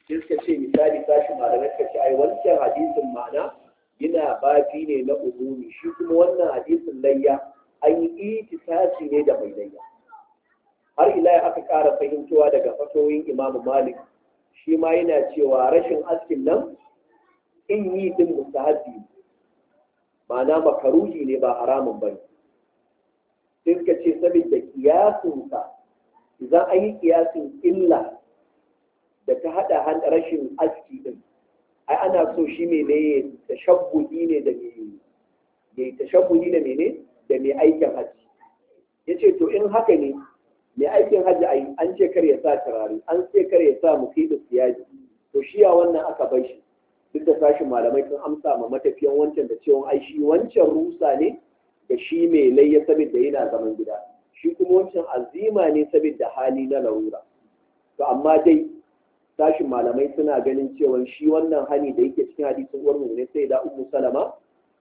sai suka ce misali sashi malamai suka ce ai wancan hadisin ma'ana yana bafi ne na umumi shi kuma wannan hadisin layya an yi itisasi ne da mai layya har ila aka ƙara fahimtowa daga fatoyin imamu malik shi ma yana cewa rashin askin nan in yi din mustahabbi ma'ana makaruhi ne ba haramun ba ne sai suka ce saboda kiyasinsa idan an yi kiyasin illa da ta haɗa rashin aski din ai ana so shi ne ne tashabbuhi ne da mai tashabbuhi da mene da mai aikin hajji ya ce to in haka ne mai aikin hajji ai an ce kar ya sa turare an ce kar ya sa mufidu siyaji to shi ya wannan aka bai shi duk da sashin malamai sun amsa ma matafiyan wancan da cewa ai shi wancan rusa ne da shi mai layya saboda yana zaman gida shi kuma wancan azima ne saboda hali na larura to amma dai sashin malamai suna ganin cewa shi wannan hani da yake cikin hadisin uwar ne sai da ummu salama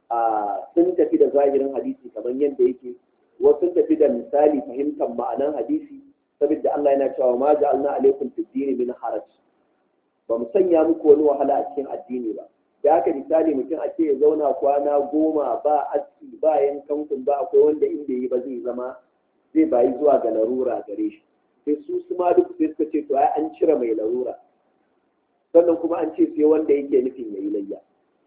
a sun tafi da zahirin hadisi kamar yadda yake wasu sun tafi da misali fahimtar ma'anan hadisi saboda Allah yana cewa ma ja'alna alaikum fid dini min haraj ba mu sanya muku wani wahala a cikin addini ba da haka misali mutum ake ya zauna kwana goma ba aski ba yankan kun ba akwai wanda in bai yi ba zai zama zai bayi zuwa ga larura gare shi sai su su ma duk sai suka ce to ai an cire mai larura sannan kuma an ce sai wanda yake nufin ya yi layya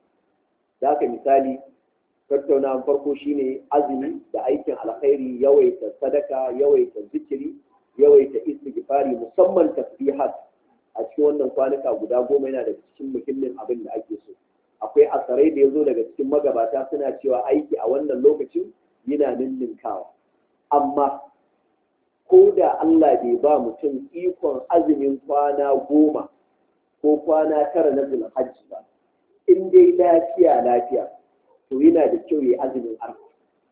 da haka misali tattaunawan farko shine azumi da aikin alkhairi yawaita sadaka yawaita zikiri yawaita istighfari musamman tasbihat a cikin wannan kwanuka guda goma yana da cikin muhimmin abin da ake so akwai asarai da ya zo daga cikin magabata suna cewa aiki a wannan lokacin yana ninninkawa amma ko da Allah bai ba mutum ikon azumin kwana goma ko kwana tara na zulhajji ba in dai lafiya lafiya to yana da kyau ya azumin arfa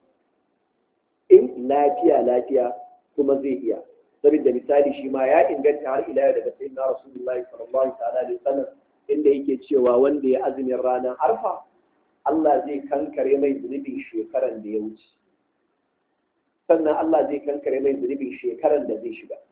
in lafiya lafiya kuma zai iya saboda misali shi ma ya inganta har ila yau daga sayyidina rasulullahi sallallahu ta'ala alaihi wasallam inda yake cewa wanda ya azumin ranar arfa Allah zai kankare mai zunubin shekaran da ya wuce sannan Allah zai kankare mai zunubin shekaran da zai shiga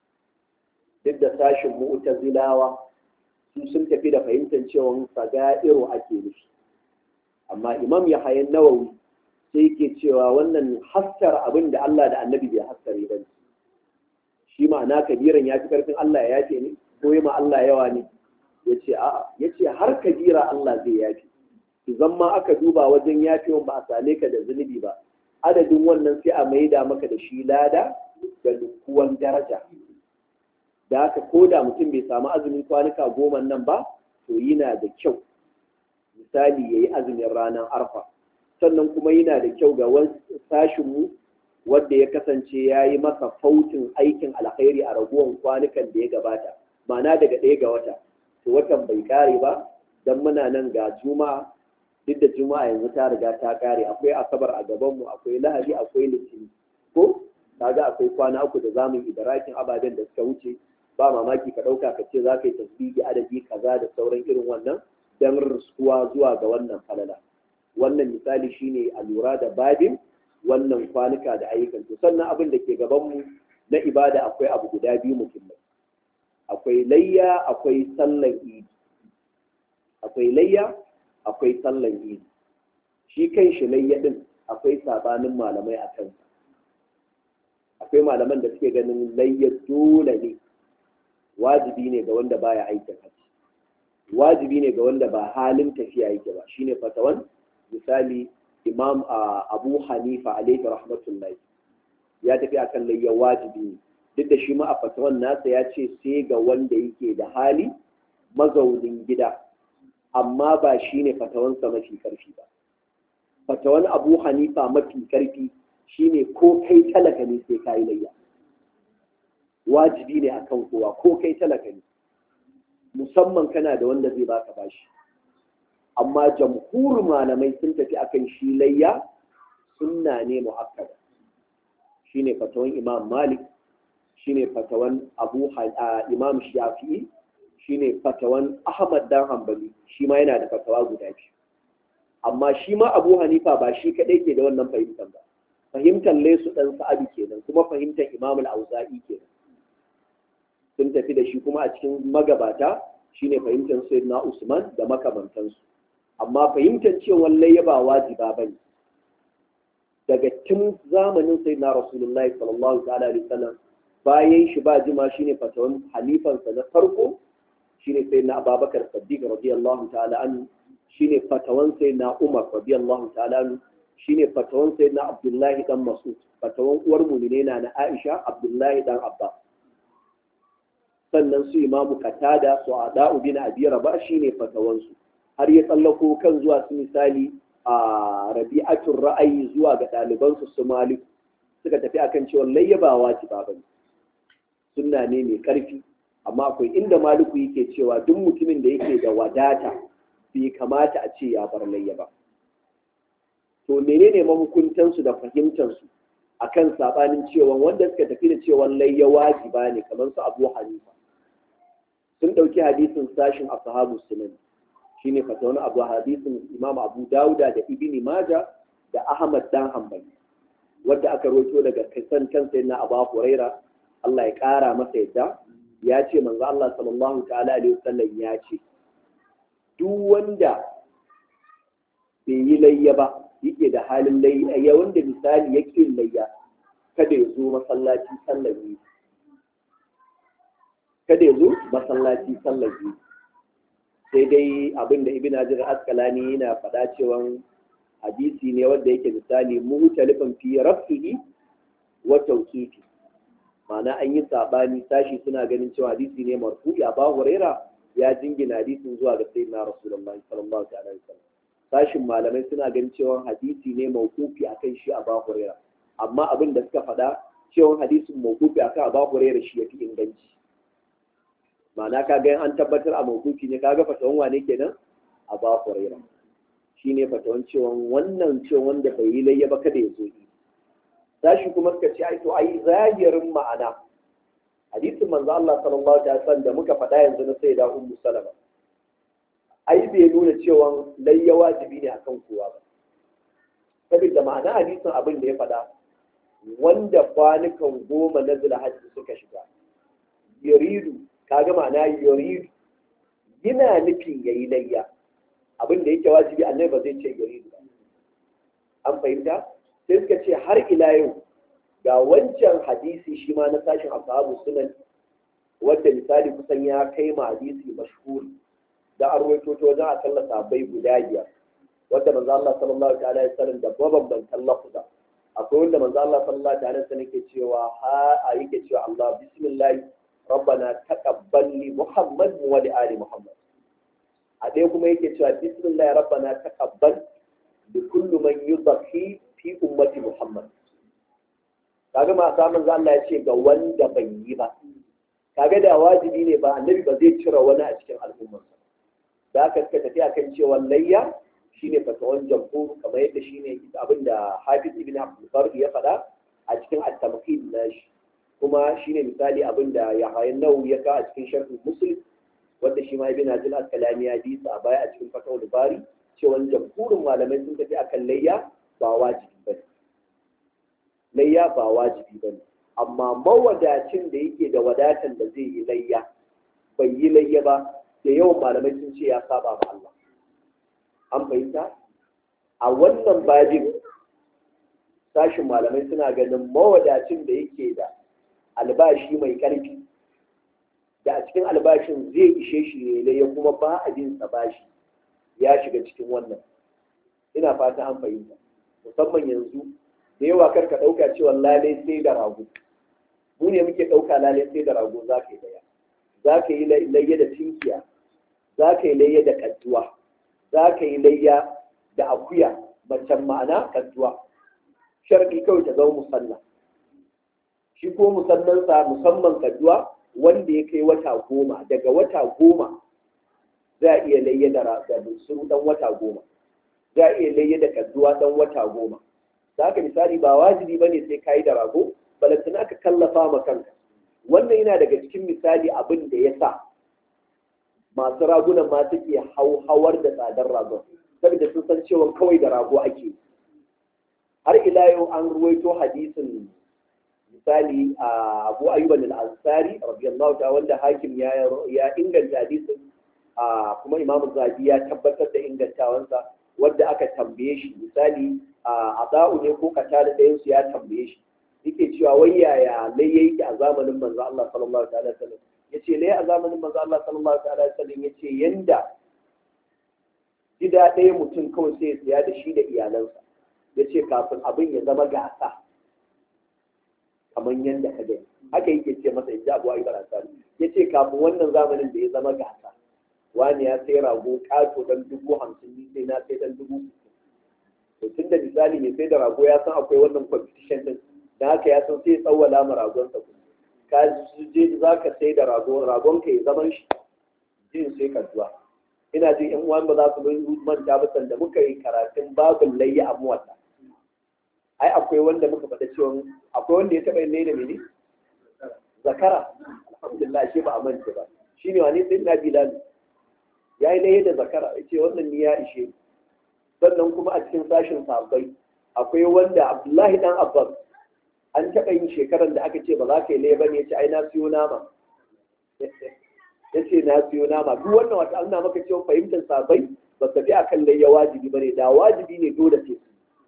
duk da sashin mu'tazilawa su sun tafi da fahimtar cewa saga'iru ake nufi amma imam yahayan nawawi sai yake cewa wannan haskar abin da Allah da annabi bai haskare ba ne shi ma'ana kabiran ya fi karfin Allah ya yafe ne ko ma Allah yawa ne ya ce a'a ya ce har kabira Allah zai yafe idan ma aka duba wajen yafewan ba a same ka da zunubi ba adadin wannan sai a maida maka da shi lada da dukkuwan daraja da haka ko da mutum bai samu azumin kwanuka goma nan ba to yana da kyau misali ya yi azumin ranar arfa sannan kuma yana da kyau ga sashinmu wadda ya kasance ya yi masa fautin aikin alkhairi a raguwan kwanukan da ya gabata ma'ana daga ɗaya ga wata to watan bai kare ba don muna nan ga juma'a duk da juma'a yanzu ta riga ta kare akwai asabar a gabanmu akwai lahadi akwai litini ko kaga akwai kwana uku da zamu yi idarakin ababen da suka wuce ba mamaki ka ɗauka ka ce za ka yi tasbihi adadi kaza da sauran irin wannan don riskuwa zuwa ga wannan falala wannan misali shine a lura da babin wannan kwanuka da ayyukan to sannan abin da ke gabanmu na ibada akwai abu guda biyu muhimmai akwai layya akwai sallan idi akwai layya akwai sallan idi shi kan shi layya din akwai sabanin malamai a kansa akwai malaman da suke ganin layya dole ne wajibi ne ga wanda baya aikin hajji wajibi ne ga wanda ba halin tafiya yake ba shine fatawan misali imam abu hanifa alaihi rahmatullahi ya tafi akan layya wajibi ne duk da shi ma a fatawan nasa ya ce sai ga wanda yake da hali mazaunin gida amma ba shine fatawansa mafi karfi ba fatawan abu hanifa mafi karfi shine ko kai talaka ne sai kayi layya wajibi ne akan kowa ko kai talaka ne musamman kana da wanda zai baka bashi amma jamhur malamai sun tafi akan shi layya sunna ne mu'akkada shine fatawan imam malik shine fatawan abu imam shafi'i shine fatawan ahmad dan hanbali shi ma yana da fatawa guda biyu amma shi ma abu hanifa ba shi kadai ke da wannan fahimtar ba fahimtar lesu dan sa'adu kenan kuma fahimtar imam al-auza'i kenan sun tafi da shi kuma a cikin magabata shine fahimtar sayyidina Usman da makamantansu amma fahimtar cewa layya ba wajiba bane daga tun zamanin sayyidina Rasulullahi sallallahu ta'ala alaihi wasallam bayan shi ba jima shine fatawan halifansa na farko shine sayyidina Abubakar Siddiq radiyallahu ta'ala anhu shine fatawan sayyidina Umar radiyallahu ta'ala anhu shine fatawan sayyidina Abdullahi dan Mas'ud fatawan uwar mu'mine na na Aisha Abdullahi dan Abbas sannan su imamu katada su ada'u bin abi raba shine fatawansu har ya tsallako kan zuwa su misali a rabi'atul ra'ayi zuwa ga ɗalibansu su malik suka tafi akan cewa layyaba wajiba bane sunna ne mai ƙarfi amma akwai inda maliku yake cewa duk mutumin da yake da wadata bai kamata a ce ya bar layyaba to menene mahukuntansu da fahimtansu akan sabanin cewa wanda suka tafi da cewa layya wajiba ne kamar su abu hanifa sun ɗauki hadisin sashin ashabu sunan shine fatawan abu hadisin imam abu dauda da ibni maja da ahmad dan hanbali wadda aka roto daga kasan kansa na abu huraira Allah ya ƙara masa yadda ya ce manzo Allah sallallahu ta'ala alaihi wasallam ya ce duk wanda bai yi layya ba yake da halin layya wanda misali yake layya kada ya zo masallaci sallar yi kada ya zo masallaci sallar yi sai dai abin da ibn hajar askalani yana faɗa cewa hadisi ne wanda yake misali mutalifan fi rafihi wa tawqifi ma'ana an yi sabani sashi suna ganin cewa hadisi ne marfu'i a ba huraira ya jingina hadisin zuwa ga sayyidina rasulullahi sallallahu alaihi wasallam sashin malamai suna ganin cewa hadisi ne mawqufi akan shi a ba huraira amma abin da suka faɗa cewa hadisin mawqufi akan a ba huraira shi yafi inganci ma'ana ka ga an tabbatar a mawqufi ne kaga fatawan wane kenan a ba huraira shine fatawan cewa wannan cewa wanda bai yi layya ba kada ya zo yi sashi kuma suka ce ai to ai zahirin ma'ana hadisin manzo Allah sallallahu alaihi wasallam da muka faɗa yanzu na sayyida ummu salama ai bai nuna cewa layya wajibi ne akan kowa ba saboda ma'ana hadisin abin da ya faɗa wanda kwanukan goma na zulhajji suka shiga yuridu kaga ma'ana yuridu yana nufin yayi layya abin da yake wajibi annabi ba zai ce yuridu ba an fahimta sai suka ce har ila yau ga wancan hadisi shi ma na sashin ashabu sunan wanda misali kusan ya kai ma hadisi mashhuri da an rawaito ta wajen akalla sabai guda biyar wanda manzo Allah sallallahu alaihi wasallam da mabambantan lafuza akwai wanda manzo Allah sallallahu alaihi wasallam yake cewa ha a yake cewa Allah bismillah rabbana taqabbal li muhammad wa li ali muhammad a ɗaya kuma yake cewa bismillah rabbana taqabbal li kulli man yudhi fi ummati muhammad kaga ma samun Allah ya ce ga wanda bai yi ba kaga da wajibi ne ba annabi ba zai cire wani a cikin al'ummarsa da aka suka tafi akan cewa layya shine fatawan jamhur kamar yadda shine abin da Hafiz ibn Abdul Bar ya faɗa a cikin at-tamhid nashi kuma shine misali abin da Yahya Nawawi ya ka a cikin sharh Muslim wanda shi ma ibn Hajar al-Asqalani ya bi a baya a cikin fatawul Bari cewa jamhurin malamai sun tafi akan layya ba wajibi bane layya ba wajibi bane amma mawadacin da yake da wadatan da zai yi layya bai yi layya ba da yawan malamai sun ce ya saba ma Allah an fahimta a wannan babin sashin malamai suna ganin mawadacin da yake da albashi mai ƙarfi da a cikin albashin zai ishe shi ne ya kuma ba a bin sa bashi ya shiga cikin wannan ina fata an fahimta musamman yanzu da yawa kar ka ɗauka cewa lalai sai da rago mu ne muke ɗauka lalai sai da rago za ka yi daya za ka yi layya da tinkiya za ka yi layya da kadduwa za ka yi layya da akuya macen ma'ana kadduwa sharɗi kawai ta zama musalla shi ko musannansa musamman kadduwa wanda ya kai wata goma daga wata goma za a iya layya da suru dan wata goma za a iya layya da kadduwa dan wata goma za ka misali ba wajibi ba ne sai ka yi da rago balantana ka kallafa ma kanka wannan yana daga cikin misali abin da ya sa masu ragunan ma suke hauhawar da tsadar ragon saboda sun san cewa kawai da rago ake har ila yau an ruwaito hadisin misali a abu ayyuban al-ansari radiyallahu ta'ala wanda hakim ya ya inganta hadisin kuma imamu zabi ya tabbatar da ingantawansa wadda aka tambaye shi misali a za'u ne ko kata da ɗayan su ya tambaye shi yake cewa wai yaya lai yake a zamanin manzo Allah sallallahu alaihi wasallam yace lai a zamanin manzo Allah sallallahu alaihi wasallam yace yanda gida ɗaya mutum kawai sai ya siya da shi da iyalansa yace kafin abin ya zama gasa kamar yanda ka gani haka yake ce masa ya abu ayyukan asali yace kafin wannan zamanin da ya zama gasa wani ya sai rago ƙato dan dubu hamsin ni sai na sai dan dubu to tun da misali mai sai da rago ya san akwai wannan competition din da haka ya san sai tsawwala ma ragonsa ku ka je za ka sai da rago ragon ka ya zaman shi jin sai ka zuwa ina jin yan uwan ba za su manta ba sanda muka yi karatun babin layya a muwatta ai akwai wanda muka faɗa cewa akwai wanda ya taɓa yin layya da mene zakara alhamdulillah shi ba a manta ba shine wani sai na bilal ya yi layya da zakara ya ce wannan ni ya ishe sannan kuma a cikin sashen sahabbai akwai wanda abdullahi dan abbas an taɓa yin shekarar da aka ce ba za ka yi layya ba ne ya ce ai na siyo nama ya ce na siyo nama duk wannan wata an na maka cewa fahimtar sahabbai ba tafi akan layya wajibi ba ne da wajibi ne dole ce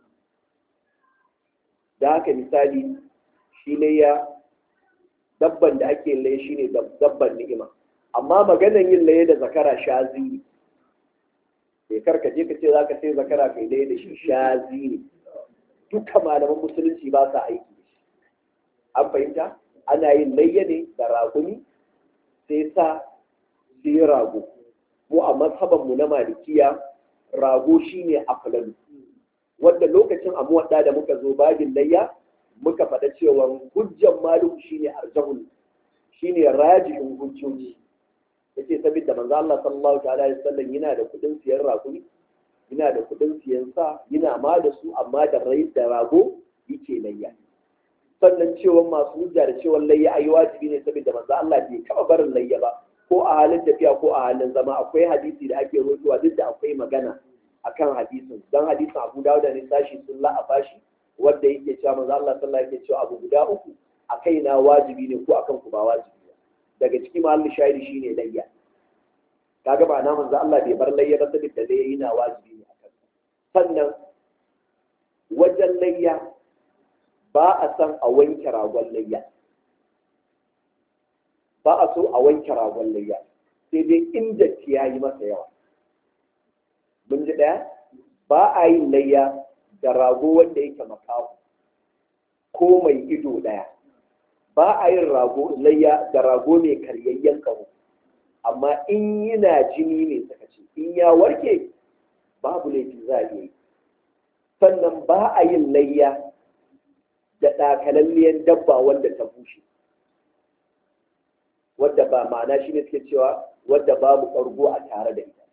da haka misali shi layya dabban da ake layya shine dabban ni'ima amma maganan yin laye da zakara shazi ne sai karka je ka ce za ka sai zakara kai laye da shi shazi ne duka malaman musulunci ba sa aiki da shi an fahimta ana yin layya ne da raguni sai sa sai rago mu a mazhaban mu na malikiya rago shine aflalu wanda lokacin amuwadda da muka zo babin layya muka faɗa cewa hujjan malum shine arjahul shine rajihin hujjoji yace saboda manzo Allah sallallahu alaihi wasallam yana da kudin siyan rakumi yana da kudin siyan sa yana ma da su amma da rai da rago yake layya sannan cewa masu hujja da cewa layya ayi wajibi ne saboda manzo Allah bai kaba barin layya ba ko a halin tafiya ko a halin zama akwai hadisi da ake rotuwa duk da akwai magana akan hadisin dan hadisin Abu Dawud da Nisashi sun la'afa shi wanda yake cewa manzo Allah sallallahu alaihi wasallam yake cewa abu guda uku a kaina wajibi ne ko akan ku ba wajibi daga ciki mahallin shahidi shine layya kaga ba na manzo Allah bai bar layya ba saboda layya yana wajibi ne akan sannan wajen layya ba a san a wanke ragon layya ba a so a wanke ragon layya sai dai inda ya yi masa yawa mun ji ɗaya ba a yin layya da rago wanda yake makaho ko mai ido ɗaya ba a yin rago layya da rago mai karyayyen kaho amma in yana jini ne suka ce in ya warke babu laifi za a yi sannan ba a yin layya da ɗakalalliyar dabba wanda ta bushe wadda ba ma'ana shi ne suke cewa wadda babu ƙargo a tare da ita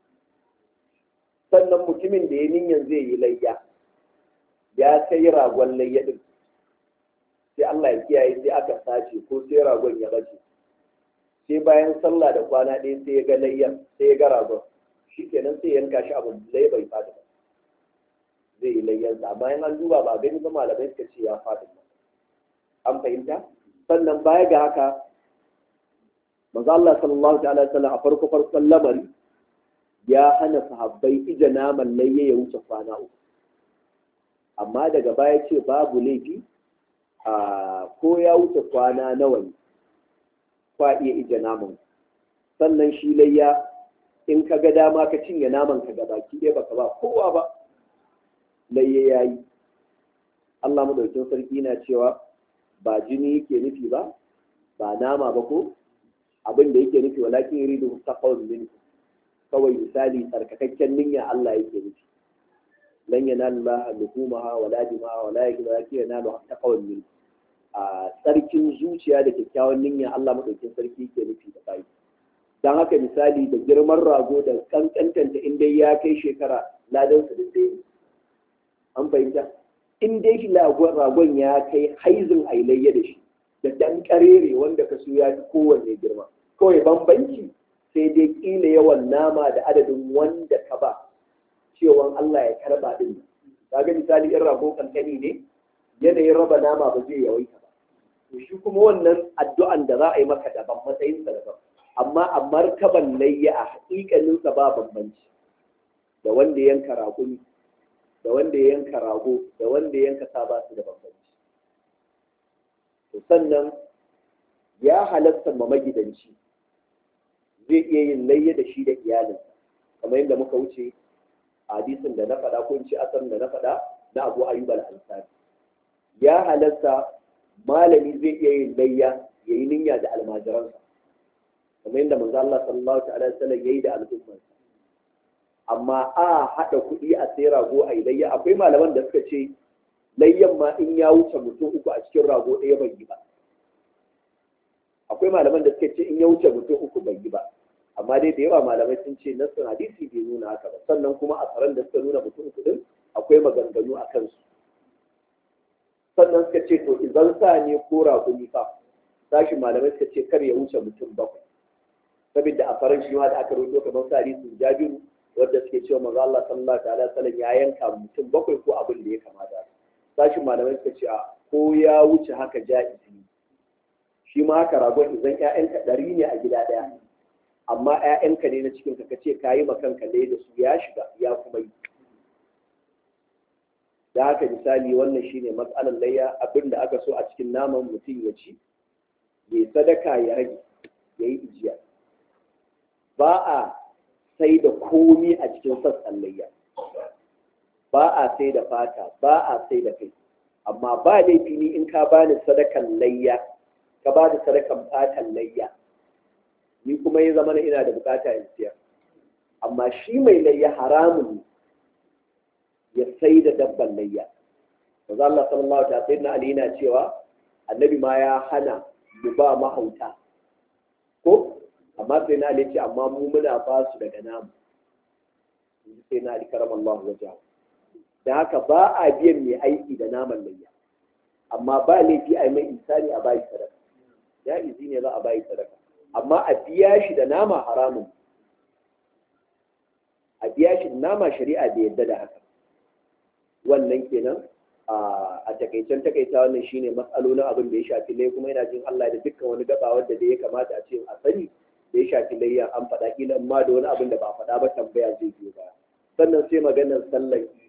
sannan mutumin da ya niyan zai yi layya ya sai ragon layya ɗin sai Allah ya kiyaye sai aka sace ko sai ragon ya bace sai bayan sallah da kwana ɗaya sai ya ga layyan sai ya ga ragon shi kenan sai yanka shi abu lai bai fata ba zai yi layyansa amma in an duba ba gani ba malamai suka ce ya fata ba an fahimta sannan baya ga haka manzo Allah sallallahu ta'ala sallam a farko farkon lamari ya hana sahabbai ija naman layya ya wuce kwana uku amma daga baya ce babu laifi a ko ya wuce kwana nawa ne kwa iya ija naman sannan shi layya in ka ga dama ka cinye naman ka ga baki ɗaya baka ba kowa ba layya ya yi Allah madaukin sarki na cewa ba jini yake nufi ba ba nama ba ko abin da yake nufi walakin yuridu taqawwul minkum kawai misali tsarkakakken niyya Allah yake nufi lan yanalu Allah luhumaha wala dimaha wala yake yanalu taqawwul minkum a tsarkin zuciya da kyakkyawan niyya Allah madaukin sarki yake nufi da bai dan haka misali da girman rago da kankantanta in dai ya kai shekara ladan su dai an fahimta in dai shi ragon ya kai haizin ailayya da shi da dan karere wanda ka ya fi kowanne girma kawai bambanci sai dai kila yawan nama da adadin wanda ka ba cewan Allah ya karba din kaga misali in rago kankani ne yanayin raba nama ba zai yawaita ba to shi kuma wannan addu'an da za a yi maka daban matsayin sa daban amma a martaban layya a haƙiƙaninsa ba bambanci da wanda yanka raguni da wanda ya yanka rago da wanda ya yanka sa ba su da bambanci to sannan ya halatta ma magidanci zai iya yin layya da shi da iyalinsa kamar yadda muka wuce a hadisin da na faɗa ko in ce asarin da na faɗa na abu ayyub al-ansari ya halatta malami zai iya yin layya ya yi niyya da almajiransa kamar yadda manzo Allah sallallahu alaihi wasallam yayi da al'ummarsa amma a haɗa kuɗi a sai rago a yi layya akwai malaman da suka ce layyan ma in ya wuce mutum uku a cikin rago ɗaya bai yi ba akwai malaman da suka ce in ya wuce mutum uku bai yi ba amma dai da yawa malamai sun ce nassin hadisi bai nuna haka ba sannan kuma a tsaron da suka nuna mutum uku din akwai maganganu a kansu sannan suka ce to idan sa ne ko raƙumi fa sashi malamai suka ce kar ya wuce mutum bakwai saboda a faran shi ma da aka rubuto kamar sa hadisin jabiru wanda suke cewa manzo Allah sallallahu alaihi wasallam ya yanka mutum bakwai ko abin da ya kamata sashi malamai suka ce a ko ya wuce haka ja'izi shi ma haka ragon idan ƴaƴanka ɗari ne a gida ɗaya amma ƴaƴanka ne na cikin ka kace kayi ma kanka dai da su ya shiga ya kuma yi da haka misali wannan shine matsalar layya abinda aka so a cikin naman mutum ya ci ya sadaka ya rage ya yi ijiya ba a sai da komi a cikin sassan layya ba a sai da fata ba a sai da kai amma ba laifi ni in ka bani sadakan layya ka ba da sadakan fatan layya ni kuma ya zama ina da bukata in siyar amma shi mai layya haramun ya sai da dabban layya manzo Allah sallallahu alaihi wasallam Ali yana cewa annabi ma ya hana mu ba mahauta ko amma sai na Ali ce amma mu muna ba su daga namu sai na Ali karamallahu wajahu da haka ba a biyan mai aiki da naman layya amma ba laifi a yi mai insani a bayi sadaka ya izi ne za a bayi sadaka amma a biya shi da nama haramun a biya shi da nama shari'a bai yadda da haka wannan kenan a takaicen takaita wannan shine matsalolin abin da ya shafi lai kuma yana jin Allah da dukkan wani gaba wanda da ya kamata a ce a sani da ya shafi layya an faɗa kila amma da wani abin da ba faɗa ba tambaya zai biyo ba sannan sai maganar sallar idi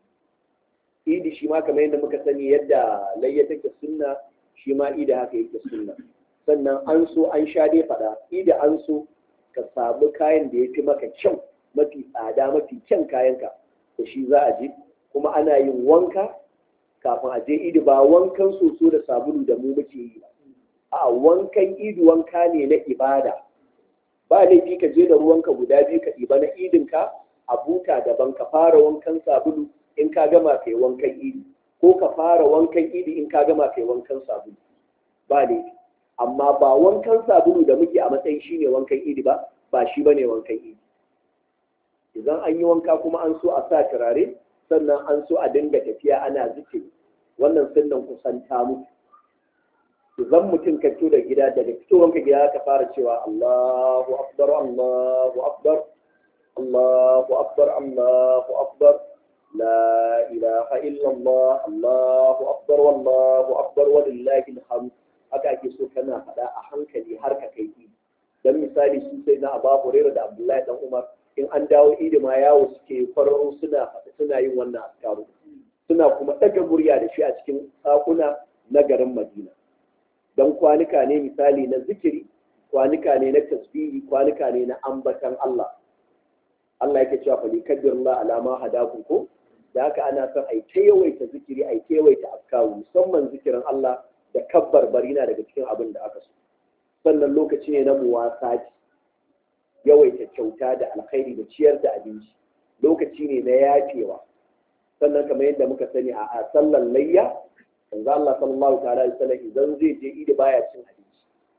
idi shi ma kamar yadda muka sani yadda layya take sunna shi ma idi haka yake sunna sannan an so an sha dai faɗa idi an so ka samu kayan da ya fi maka kyau mafi tsada mafi kyan kayanka da shi za a je kuma ana yin wanka kafin a je idi ba wankan soso da sabulu da mu muke yi ba a wankan idi wanka ne na ibada ba laifi ka je da ruwanka guda biyu ka ɗiba na idinka a buta daban ka fara wankan sabulu in ka gama kai wankan idi ko ka fara wankan idi in ka gama kai wankan sabulu ba laifi amma ba wankan sabulu da muke a matsayin shine wankan idi ba ba shi bane wankan idi idan an yi wanka kuma an so a sa turare sannan an so a dinga tafiya ana zikiri wannan sunnan kusanta mutu idan mutum ka fito da gida daga fitowanka gida ka fara cewa Allahu akbar Allahu akbar Allahu akbar Allahu akbar la ilaha illa Allah Allahu akbar wallahu akbar walillahi alhamd haka ake so kana faɗa a hankali har ka kai dan misali su sai na Abu Hurairah da Abdullahi dan Umar in an dawo idi ma yawo suke kwararo suna suna yin wannan askaru suna kuma ɗaga murya da shi a cikin sakuna na garin Madina don kwanuka ne misali na zikiri kwanuka ne na tasbihi kwanuka ne na ambatan Allah Allah yake cewa fa likabbirullah alama hadakum ko da haka ana son ai ta yawaita zikiri ai ta yawaita askaru musamman zikirin Allah da kabbar barina daga cikin abin da aka so sannan lokaci ne na muwasati yawaita kyauta da alkhairi da ciyar da abinci lokaci ne na yafewa sannan kamar yadda muka sani a sallan layya manzo Allah sallallahu ta'ala alaihi wasallam idan zai je idi baya cin abinci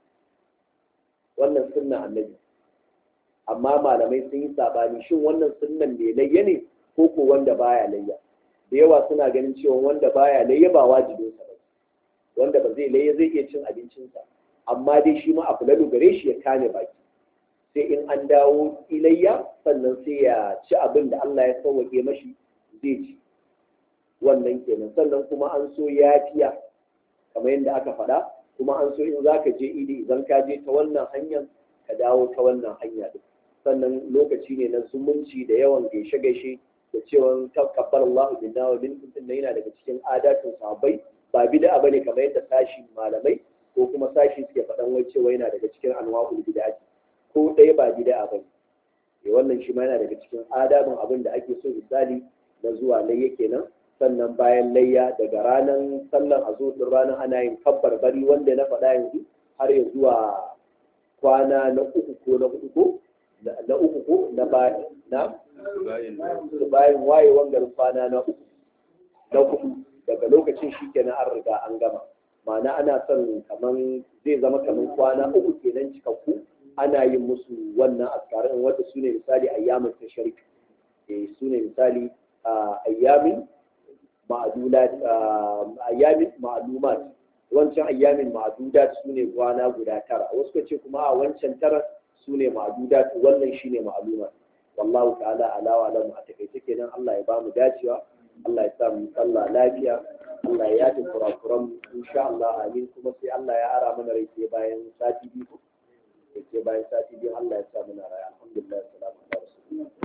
wannan sunna annabi amma malamai sun yi sabani shin wannan sunnan ne layya ne ko ko wanda baya layya da yawa suna ganin cewa wanda baya layya ba wajibin sa ba wanda ba zai layya zai iya cin abincinsa amma dai shi ma a fulalu gare shi ya kame baki sai in an dawo ilayya sannan sai ya ci abin da Allah ya sauwake mashi zai ci wannan kenan sannan kuma an so yafiya kamar yadda aka faɗa kuma an so in zaka je idi idan ka je ta wannan hanyar ka dawo ta wannan hanya din sannan lokaci ne na zumunci da yawan gaishe-gaishe da cewa takabbar Allah binna wa min kuntum yana daga cikin adatin sahabbai ba bid'a bane kamar yadda sashi malamai ko kuma sashi suke faɗan wai cewa yana daga cikin anwa'ul bid'a ko ɗaya ba bid'a bane eh wannan shi ma yana daga cikin adabin abin da ake so misali na zuwa layya kenan sannan bayan layya daga ranar sallan azo din ranar ana yin kabbar bari wanda na faɗa yanzu har ya zuwa kwana na uku ko na hudu ko na uku ko na bayan na bayan wayewan garin kwana na uku na hudu daga lokacin shi kenan an riga an gama ma'ana ana son kaman zai zama kaman kwana uku kenan cikakku ana yin musu wannan askarin wanda su ne misali ayyamin tasharik eh su ne misali ayyamin ma'adulat ayyamin ma'lumat wancan ayyamin ma'adudat su ne kwana guda tara wasu ka ce kuma a wancan tara su ne ma'adudat wannan shine ma'lumat wallahu ta'ala ala wa alamu a takaice kenan Allah ya bamu dacewa Allah ya sa mu sallah lafiya Allah ya yafi kurakuran mu insha Allah amin kuma sai Allah ya ara mana rai sai bayan sati biyu sai bayan sati biyu Allah ya sa